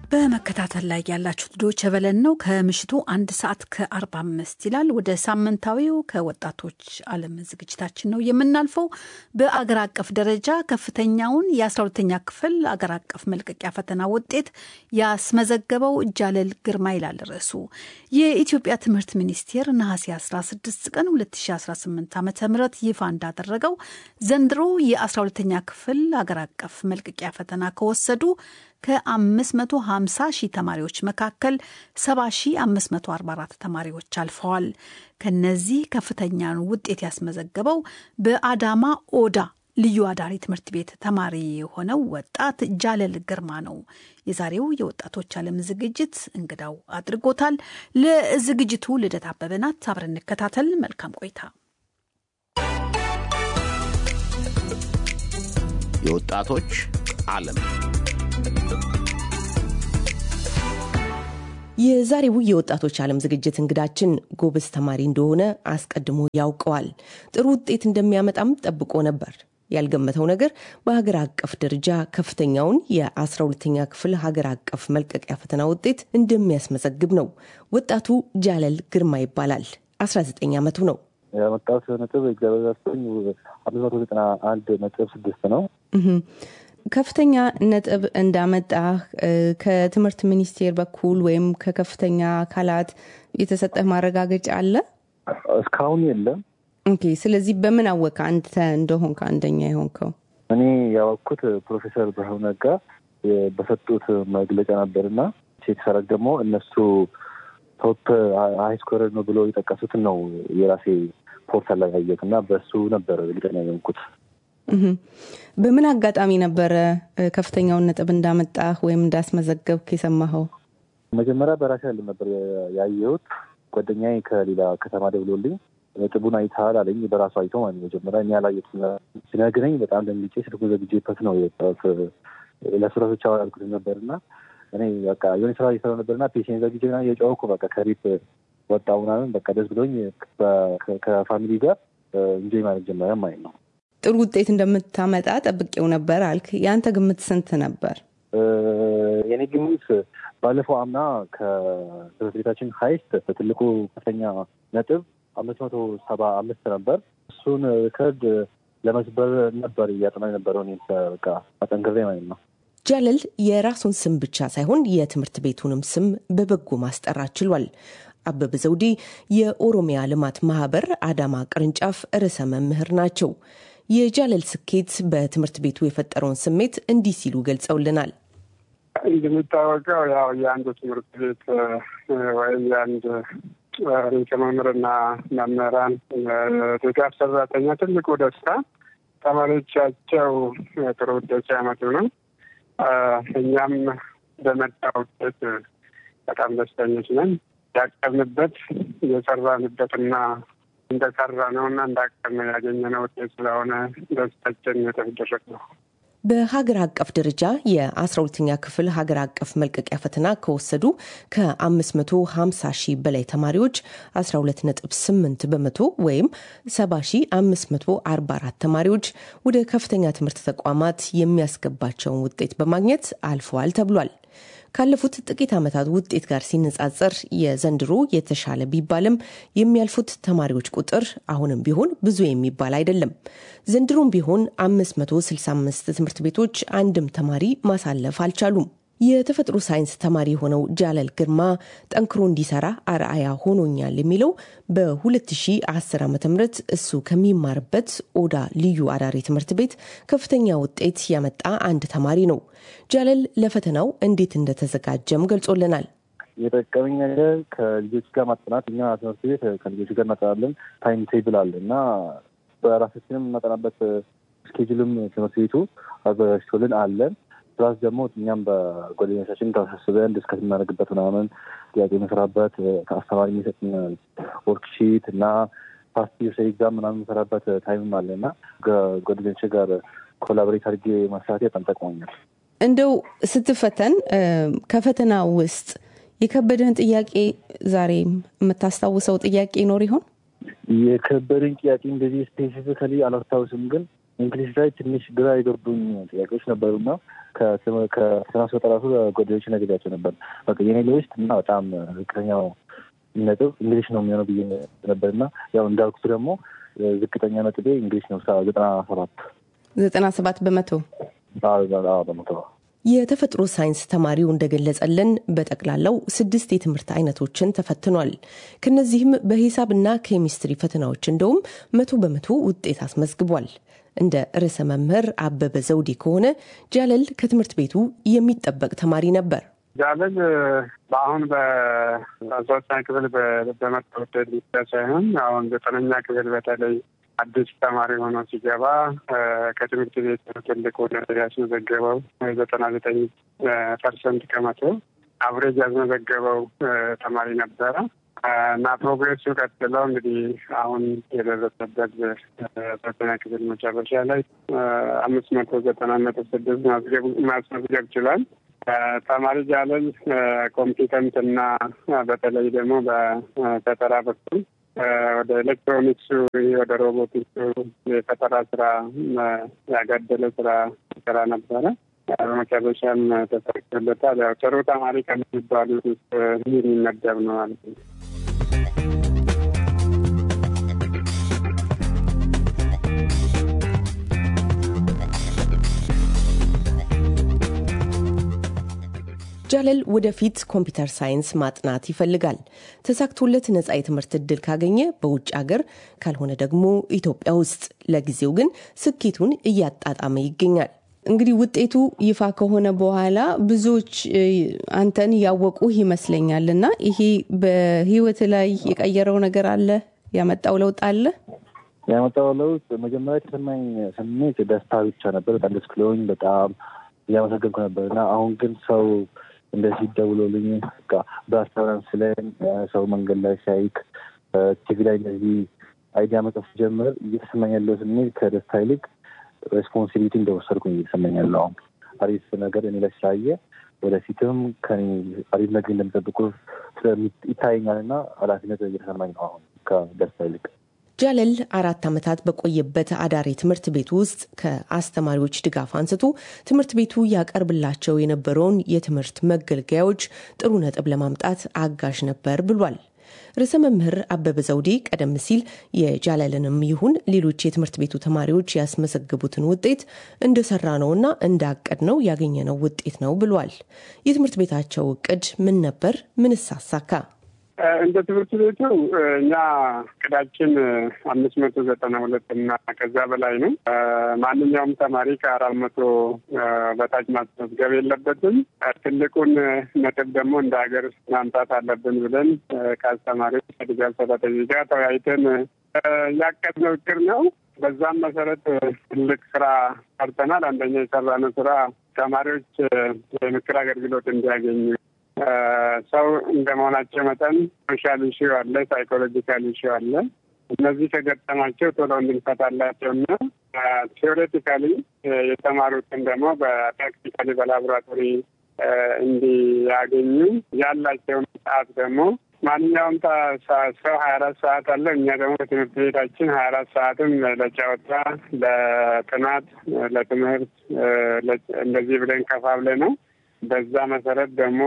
በመከታተል ላይ ያላችሁት ዶቼ ቬለን ነው። ከምሽቱ አንድ ሰዓት ከአርባ አምስት ይላል። ወደ ሳምንታዊው ከወጣቶች ዓለም ዝግጅታችን ነው የምናልፈው። በአገር አቀፍ ደረጃ ከፍተኛውን የአስራ ሁለተኛ ክፍል አገር አቀፍ መልቀቂያ ፈተና ውጤት ያስመዘገበው እጃለል ግርማ ይላል ርዕሱ። የኢትዮጵያ ትምህርት ሚኒስቴር ነሐሴ 16 ቀን 2018 ዓ ም ይፋ እንዳደረገው ዘንድሮ የ12ተኛ ክፍል አገር አቀፍ መልቀቂያ ፈተና ከወሰዱ ከ550 ሺህ ተማሪዎች መካከል 70544 ተማሪዎች አልፈዋል። ከነዚህ ከፍተኛን ውጤት ያስመዘገበው በአዳማ ኦዳ ልዩ አዳሪ ትምህርት ቤት ተማሪ የሆነው ወጣት ጃለል ግርማ ነው። የዛሬው የወጣቶች ዓለም ዝግጅት እንግዳው አድርጎታል። ለዝግጅቱ ልደት አበበ ናት። አብረን እንከታተል። መልካም ቆይታ። የወጣቶች ዓለም የዛሬው የወጣቶች ዓለም ዝግጅት እንግዳችን ጎበዝ ተማሪ እንደሆነ አስቀድሞ ያውቀዋል። ጥሩ ውጤት እንደሚያመጣም ጠብቆ ነበር። ያልገመተው ነገር በሀገር አቀፍ ደረጃ ከፍተኛውን የ12ተኛ ክፍል ሀገር አቀፍ መልቀቂያ ፈተና ውጤት እንደሚያስመዘግብ ነው። ወጣቱ ጃለል ግርማ ይባላል። 19 ዓመቱ ነው። ያመጣሁት ነጥብ እግዚአብሔር ይመስገን አምስት መቶ ዘጠና አንድ ነጥብ ስድስት ነው። ከፍተኛ ነጥብ እንዳመጣህ ከትምህርት ሚኒስቴር በኩል ወይም ከከፍተኛ አካላት የተሰጠህ ማረጋገጫ አለ? እስካሁን የለም። ኦኬ። ስለዚህ በምን አወቀ አንተ እንደሆንክ አንደኛ የሆንከው? እኔ ያወቅኩት ፕሮፌሰር ብርሃኑ ነጋ በሰጡት መግለጫ ነበርና ቼክ ሳረግ ደግሞ እነሱ ቶፕ ሀይ ስኮረር ነው ብሎ የጠቀሱትን ነው የራሴ ፖርታል ላይ ያየሁት እና በሱ ነበር እርግጠኛ የሆንኩት። በምን አጋጣሚ ነበረ ከፍተኛውን ነጥብ እንዳመጣህ ወይም እንዳስመዘገብክ የሰማኸው? መጀመሪያ በራሴ ያለ ነበር ያየሁት። ጓደኛዬ ከሌላ ከተማ ደውሎልኝ ነጥቡን አይተሃል አለኝ። በራሱ አይቶ ማለት መጀመሪያ እኔ ያላየሁት ሲነግረኝ በጣም ደንግጬ ስልኩን ዘግቼበት ነው የወጣሁት። ለሱረቶች ያልኩት ነበር እና እኔ በቃ የሆነ ስራ እየሰራሁ ነበርና ፔሽን ዘግቼ ምናምን የጨወኩ በቃ ከቤት ወጣሁ ምናምን በቃ ደስ ብሎኝ ከፋሚሊ ጋር እንጆይ ማለት ጀመረ ማለት ነው። ጥሩ ውጤት እንደምታመጣ ጠብቄው ነበር አልክ። የአንተ ግምት ስንት ነበር? የኔ ግምት ባለፈው አምና ከትምህርት ቤታችን ሀይስት በትልቁ ከፍተኛ ነጥብ አምስት መቶ ሰባ አምስት ነበር። እሱን ሪከርድ ለመስበር ነበር እያጠና የነበረው እኔ በቃ አጠንክሬ ማለት ነው። ጃለል የራሱን ስም ብቻ ሳይሆን የትምህርት ቤቱንም ስም በበጎ ማስጠራት ችሏል። አበበ ዘውዴ የኦሮሚያ ልማት ማህበር አዳማ ቅርንጫፍ ርዕሰ መምህር ናቸው። የጃለል ስኬት በትምህርት ቤቱ የፈጠረውን ስሜት እንዲህ ሲሉ ገልጸውልናል። እንደሚታወቀው ያው የአንድ ትምህርት ቤት ወይም የአንድ ርዕሰ መምህርና መምህራን ድጋፍ ሰራተኛ ትልቁ ደስታ ተማሪዎቻቸው ጥሩ ውጤት ሲያመጡ ነው። እኛም በመጣ ውጤት በጣም ደስተኞች ነን። ያቀብንበት የሰራንበትና እንደሰራ ነው እና እንዳቀብነው ያገኘነው ውጤት ስለሆነ ደስታችን የተደረግ ነው። በሀገር አቀፍ ደረጃ የ12ኛ ክፍል ሀገር አቀፍ መልቀቂያ ፈተና ከወሰዱ ከ550 ሺህ በላይ ተማሪዎች 12.8 በመቶ ወይም 70544 ተማሪዎች ወደ ከፍተኛ ትምህርት ተቋማት የሚያስገባቸውን ውጤት በማግኘት አልፈዋል ተብሏል። ካለፉት ጥቂት ዓመታት ውጤት ጋር ሲነጻጸር የዘንድሮ የተሻለ ቢባልም የሚያልፉት ተማሪዎች ቁጥር አሁንም ቢሆን ብዙ የሚባል አይደለም። ዘንድሮም ቢሆን 565 ትምህርት ቤቶች አንድም ተማሪ ማሳለፍ አልቻሉም። የተፈጥሮ ሳይንስ ተማሪ የሆነው ጃለል ግርማ ጠንክሮ እንዲሰራ አርአያ ሆኖኛል የሚለው በ2010 ዓ ም እሱ ከሚማርበት ኦዳ ልዩ አዳሪ ትምህርት ቤት ከፍተኛ ውጤት ያመጣ አንድ ተማሪ ነው። ጃለል ለፈተናው እንዴት እንደተዘጋጀም ገልጾልናል። የጠቀመኝ ነገር ከልጆች ጋር ማጠናት። እኛ ትምህርት ቤት ከልጆች ጋር እናጠናለን። ታይም ቴብል አለ እና በራሳችንም እናጠናበት ስኬጁልም ትምህርት ቤቱ አዘጋጅቶልን አለን ፕላስ ደግሞ እኛም በጓደኞቻችን ተሳስበን ዲስከስ የምናደርግበት ምናምን ጥያቄ የምንሰራበት ከአስተማሪ የሚሰጥን ወርክሺት እና ፓስት ዩር ኤግዛም ምናምን የምንሰራበት ታይምም አለ እና ከጓደኞች ጋር ኮላቦሬት አድርጌ መስራት በጣም ጠቅሞኛል። እንደው ስትፈተን ከፈተና ውስጥ የከበደህን ጥያቄ ዛሬ የምታስታውሰው ጥያቄ ይኖር ይሆን? የከበደኝ ጥያቄ እንደዚህ ስፔሲፊካሊ አላስታውስም፣ ግን እንግሊዝ ላይ ትንሽ ግራ የገቡኝ ጥያቄዎች ነበሩና ከፈተና ስወጣ ራሱ ጓደኞች ነግሬያቸው ነበር። በቃ የኔ ሊስት እና በጣም ዝቅተኛው ነጥብ እንግሊሽ ነው የሚሆነው ብዬ ነበር እና ያው እንዳልኩት ደግሞ ዝቅተኛ ነጥቤ እንግሊሽ ነው ዘጠና ሰባት ዘጠና ሰባት በመቶ በመቶ የተፈጥሮ ሳይንስ ተማሪው እንደገለጸልን በጠቅላላው ስድስት የትምህርት አይነቶችን ተፈትኗል። ከነዚህም በሂሳብና ኬሚስትሪ ፈተናዎች እንደውም መቶ በመቶ ውጤት አስመዝግቧል። እንደ ርዕሰ መምህር አበበ ዘውዴ ከሆነ ጃለል ከትምህርት ቤቱ የሚጠበቅ ተማሪ ነበር። ጃለል በአሁን በሶስተኛ ክፍል በመጣ ውጤት ብቻ ሳይሆን አሁን ዘጠነኛ ክፍል በተለይ አዲስ ተማሪ ሆኖ ሲገባ ከትምህርት ቤት ትልቅ ውጤት ያስመዘገበው ዘጠና ዘጠኝ ፐርሰንት ከመቶ አብሬጅ ያስመዘገበው ተማሪ ነበረ እና ፕሮግሬሱ ቀጥለው እንግዲህ አሁን የደረሰበት ሶስተኛ ክፍል መጨረሻ ላይ አምስት መቶ ዘጠና ነጥብ ስድስት ማስመዝገብ ችሏል። ተማሪ ጃለል ኮምፒተንት እና በተለይ ደግሞ በፈጠራ በኩል ወደ ኤሌክትሮኒክሱ ወደ ሮቦቲክሱ የፈጠራ ስራ ያጋደለ ስራ ስራ ነበረ። በመጨረሻም ተሳክቶለታል። ያው ጥሩ ተማሪ ከሚባሉት ውስጥ የሚመደብ ነው ማለት ነው። ጃለል ወደፊት ኮምፒውተር ሳይንስ ማጥናት ይፈልጋል። ተሳክቶለት ነጻ የትምህርት እድል ካገኘ በውጭ ሀገር ካልሆነ ደግሞ ኢትዮጵያ ውስጥ። ለጊዜው ግን ስኬቱን እያጣጣመ ይገኛል። እንግዲህ ውጤቱ ይፋ ከሆነ በኋላ ብዙዎች አንተን ያወቁህ ይመስለኛል እና ይሄ በህይወት ላይ የቀየረው ነገር አለ? ያመጣው ለውጥ አለ? ያመጣው ለውጥ መጀመሪያ የተሰማኝ ስሜት ደስታ ብቻ ነበር። በጣም ደስ ብሎኝ በጣም እያመሰገንኩ ነበር እና አሁን ግን ሰው እንደዚህ ደውሎልኝ በአስታውራንስ ላይ ሰው መንገድ ላይ ሲያይክ ቲቪ ላይ እንደዚህ አይዲያ መጽፍ ጀምር እየተሰማኝ ያለው ስሜት ከደስታ ይልቅ ሬስፖንሲቢሊቲ እንደወሰድኩኝ እየተሰማኝ ያለው አሁን አሪፍ ነገር እኔ ላይ ስላየ ወደፊትም ከኔ አሪፍ ነገር እንደሚጠብቁ ይታየኛል እና ኃላፊነት እየተሰማኝ ነው አሁን ከደስታ ይልቅ። ጃለል አራት ዓመታት በቆየበት አዳሪ ትምህርት ቤት ውስጥ ከአስተማሪዎች ድጋፍ አንስቶ ትምህርት ቤቱ ያቀርብላቸው የነበረውን የትምህርት መገልገያዎች ጥሩ ነጥብ ለማምጣት አጋዥ ነበር ብሏል። ርዕሰ መምህር አበበ ዘውዴ ቀደም ሲል የጃለልንም ይሁን ሌሎች የትምህርት ቤቱ ተማሪዎች ያስመዘገቡትን ውጤት እንደሰራ ነውና እንዳቀድ ነው ያገኘነው ውጤት ነው ብሏል። የትምህርት ቤታቸው እቅድ ምን ነበር? ምንስ አሳካ? እንደ ትምህርት ቤቱ እኛ እቅዳችን አምስት መቶ ዘጠና ሁለት እና ከዛ በላይ ነው። ማንኛውም ተማሪ ከአራት መቶ በታች ማስመዝገብ የለበትም። ትልቁን ነጥብ ደግሞ እንደ ሀገር ማምጣት አለብን ብለን ከአስተማሪዎች ከድጋፍ ሰራተኞች ጋር ተወያይተን ያቀድነው እቅድ ነው። በዛም መሰረት ትልቅ ስራ ሰርተናል። አንደኛ የሰራነው ስራ ተማሪዎች የምክር አገልግሎት እንዲያገኙ ሰው እንደመሆናቸው መጠን ሶሻል ኢሹ አለ፣ ሳይኮሎጂካል ኢሹ አለ። እነዚህ ከገጠማቸው ቶሎ እንድንፈታላቸው እና ቴዎሬቲካሊ የተማሩትን ደግሞ በፕራክቲካሊ በላቦራቶሪ እንዲያገኙ ያላቸውን ሰዓት ደግሞ ማንኛውም ሰው ሀያ አራት ሰዓት አለ። እኛ ደግሞ በትምህርት ቤታችን ሀያ አራት ሰዓትም ለጨዋታ፣ ለጥናት፣ ለትምህርት እንደዚህ ብለን ከፋፍለ ነው በዛ መሰረት ደግሞ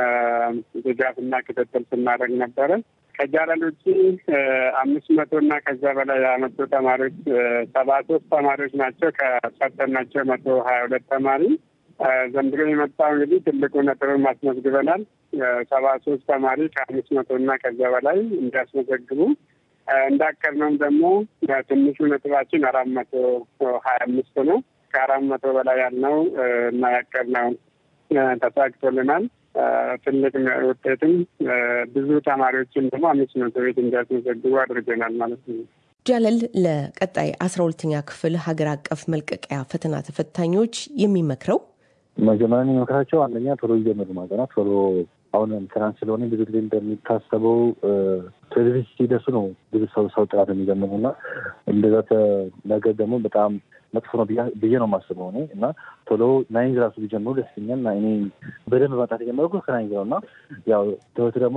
ድጋፍና ክትትል ስናደርግ ነበረ። ከጃለል ውጭ አምስት መቶ እና ከዛ በላይ ያመጡ ተማሪዎች ሰባ ሶስት ተማሪዎች ናቸው። ከፈተናቸው መቶ ሀያ ሁለት ተማሪ ዘንድሮ የመጣው እንግዲህ ትልቁ ነጥብም አስመዝግበናል። ሰባ ሶስት ተማሪ ከአምስት መቶ እና ከዛ በላይ እንዲያስመዘግቡ እንዳቀድነውም ደግሞ ትንሹ ነጥባችን አራት መቶ ሀያ አምስት ነው። ከአራት መቶ በላይ ያልነው እና ያቀድነው ተሳክቶልናል። ትልቅ ውጤትም ብዙ ተማሪዎችን ደግሞ አምስት መቶ ቤት እንዲያስመዘግቡ አድርገናል ማለት ነው። ጃለል ለቀጣይ አስራ ሁለተኛ ክፍል ሀገር አቀፍ መልቀቂያ ፈተና ተፈታኞች የሚመክረው መጀመሪያ የሚመክራቸው አንደኛ ቶሎ ይጀምሩ ማጠናት ቶሎ አሁን ትናንት ስለሆነ ብዙ ጊዜ እንደሚታሰበው ቴሌቪዥን ሲደርሱ ነው ብዙ ሰው ሰው ጥራት የሚጀምሩ እና እንደዛ ነገር ደግሞ በጣም መጥፎ ነው ብዬ ነው የማስበው እኔ እና ቶሎ ናይንዝ ራሱ ቢጀምሩ ደስ ይለኛል። እና እኔ በደንብ ማጣት የጀመርኩት ከናይንዝ ነው እና ያው ትምህርት ደግሞ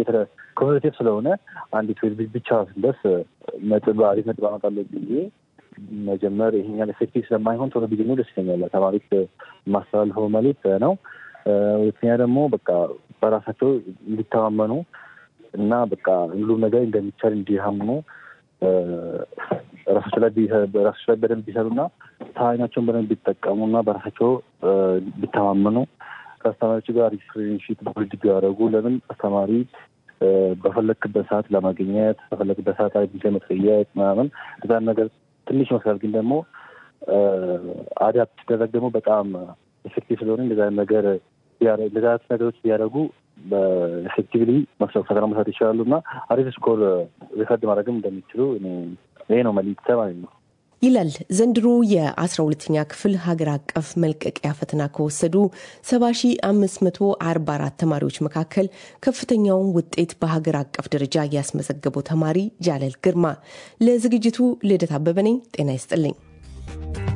ኮሚኒቲቭ ስለሆነ አንድ ትዌልቭ ብቻ ስንደርስ ነጥብ አሪፍ ነጥብ አመጣለሁ ብዬ መጀመር ይሄኛል ኤፌክቲቭ ስለማይሆን ቶሎ ቢጀምሩ ደስ ይለኛል። ተማሪዎች የማስተላልፈው መልዕክት ነው። ሁለተኛ ደግሞ በቃ በራሳቸው እንዲተማመኑ እና በቃ ሁሉም ነገር እንደሚቻል እንዲያምኑ ራሳቸው ላይ ራሳቸው ላይ በደንብ ቢሰሩና ታይናቸውን በደንብ ቢጠቀሙ እና በራሳቸው ቢተማመኑ ከአስተማሪዎች ጋር ሪፍሬንሺፕ ቢልድ ቢያደርጉ ለምን አስተማሪ በፈለክበት ሰዓት ለማግኘት በፈለክበት ሰዓት ላይ ጊዜ መጠየቅ ምናምን እዛን ነገር ትንሽ ይመስላል፣ ግን ደግሞ አዳፕት ሲደረግ ደግሞ በጣም ኤፌክቲቭ ስለሆነ እንደዛ ነገር እንደዛ ነገሮች ቢያደርጉ በኤፌክቲቭሊ ፈተና መስራት ይችላሉ እና አሪፍ ስኮር ሪከርድ ማድረግም እንደሚችሉ ይሄ ነው መልዕክቴ ማለት ነው። ይላል ዘንድሮ የአስራ ሁለተኛ ክፍል ሀገር አቀፍ መልቀቂያ ፈተና ከወሰዱ 7544 ተማሪዎች መካከል ከፍተኛውን ውጤት በሀገር አቀፍ ደረጃ ያስመዘገበው ተማሪ ጃለል ግርማ። ለዝግጅቱ ልደት አበበ ነኝ። ጤና ይስጥልኝ።